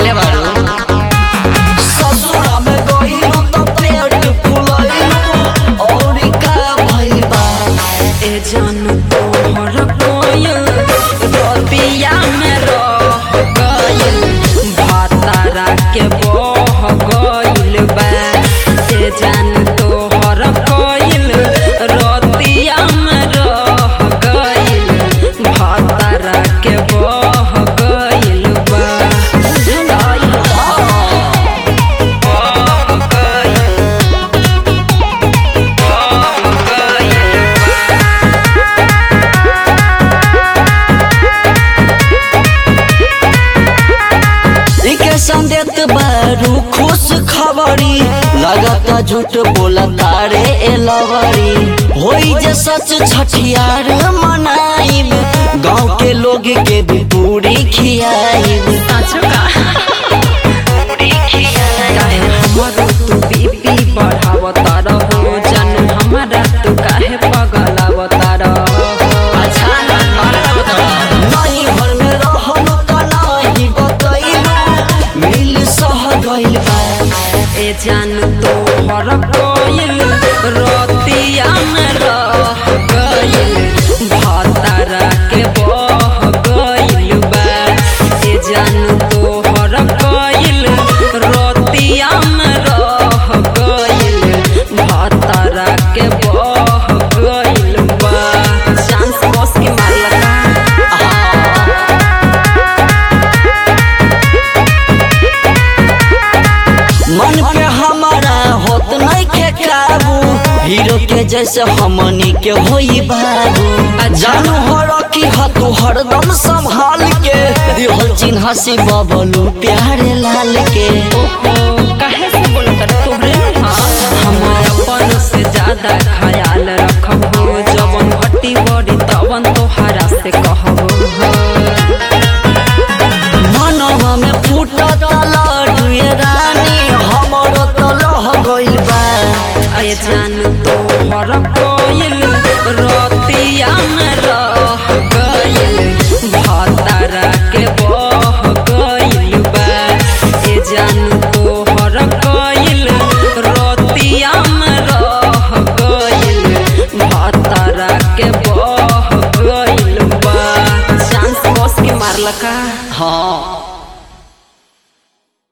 कैले बारू ससुरा में गइलू त पेट फुलइलू और का भइल बा ए जान तोहर कोयल रतिया में रह गइल भातारा के बह गइल बा ए जान तोहर कोयल रतिया में रह गइल भातारा के बह गइल बा बुझल बह गइल बह गइल बा इके संदेत बारू खुश खबरी लगता झूठ बोला तारे एलवरी होई जे सच छठियार मनाइब गांव के लोग के भी पूरी खियाइब साँचो का काहे हमरो तू बीपी बढ़ावता रहो जानू हमारा तू काहे पगलावता रहो अच्छा और का बताओ नहीं भर में रहल त नाही बतइलू मिल सह गइल बा ए जानू तो हर कोयल रतिया में रह गइल भातारा के बह गइल बा ए जानू तो हर कोयल रतिया में रह गइल भातारा के बह गइल बा चांस बस के मारलका मन पे हमारा होत नहीं के काबू हीरो के जैसे हमनी के होई बाबू जानू हो रखी ह तू हरदम संभाल के दिहल चिन्ह से बबलू प्यारे लाल के ओहो काहे से बोलत तोहरे हम अपन से ज्यादा ख्याल रखब हो जवन घटी बड़ी तवन तोहरा से कहब हो मनवा में फूटत लडुए रानी हमरो तो लह गइल बा अय जान तोहर कोयल रतिया में रह गइल भातारा के बह गइल बा ए जान तोहर कोयल रतिया में रह गइल भातारा के बह गइल बा चांस बस के मारलका हाँ